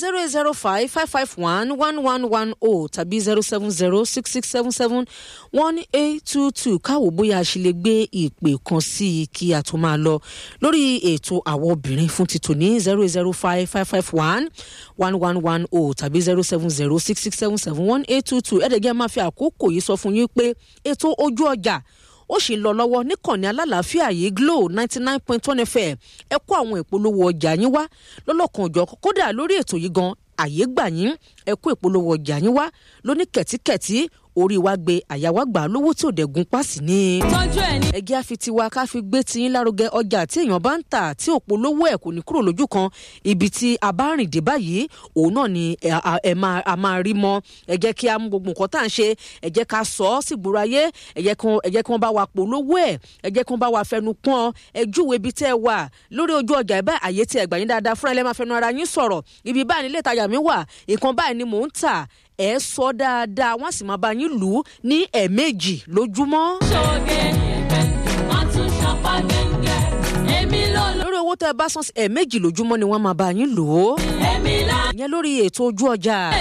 zero eight zero five five five one one one one o tàbí zero seven zero six six seven seven one eight two two káwọ́ bóyá a ṣe lè gbé ìpè kan sí i kí a tó máa lọ lórí ètò àwọn obìnrin fún títò ní zero eight zero five five five one one one one o tàbí zero seven zero six six seven seven one eight two two ẹ̀ẹ́dẹ̀gẹ́ máa fi àkókò yìí sọ fún yín pé ètò ojú ọjà ó sì ń lọ lọ́wọ́ níkànnì alálàáfíà yìí glo ninety nine point one fm ẹ kó àwọn ìpolówó ọjà yín wá lọ́lọ́kan òjọ̀ kódà lórí ètò yìí gan àyè gbà yín ẹ kó ìpolówó ọjà yín wá lóní kẹ̀tíkẹ̀tí orí wa gbé àyà wa gbà lówó tí ò dẹ̀gun pàṣẹ ní. tọ́jú ẹ̀ ní. ẹgẹ́ àfi tiwa ká fi gbé tiyín lárugẹ ọjà tí èèyàn bá ń tà tí ò polówó ẹ̀ kò ní kúrò lójú kan ibi tí a bá rìn dé báyìí òun náà ni ẹ a- ẹ máa a máa rí mọ́ ẹ jẹ́ kí a mú gbogbo nǹkan tá à ń ṣe ẹ jẹ́ ká sọ ọ́ sí gbòòrò ayé ẹ jẹ́ kí wọ́n- ẹ jẹ́ kí wọ́n bá wa polówó ẹ̀ ẹ jẹ́ kí wọ́n bá wa fẹnu pọ́n ẹ júwe ibi tẹ́ ẹ wà lórí ojú ọjà ẹ báyìí àyè tí ẹ gbà yín dáadáa fúnra ẹ lẹ́ máa fẹnu ara yín sọ̀rọ̀ ibi báyìí nílé ìtajà mi wà ìkan báyìí ni mò ń tà ẹ sọ dáadáa wọ́n sì máa bá yín lù ú ní ẹ̀ẹ̀mejì lójúmọ́. ṣoge wọ́n tún ṣọpá gẹ́gẹ́ èmi ló lọ lórí owó tẹ́ ẹ bá san sí ẹ̀ẹ̀mejì lójúmọ́ ni wọ́n máa bá yín lò ó èmi lá. ìyẹn lórí ètò ojú ọjà.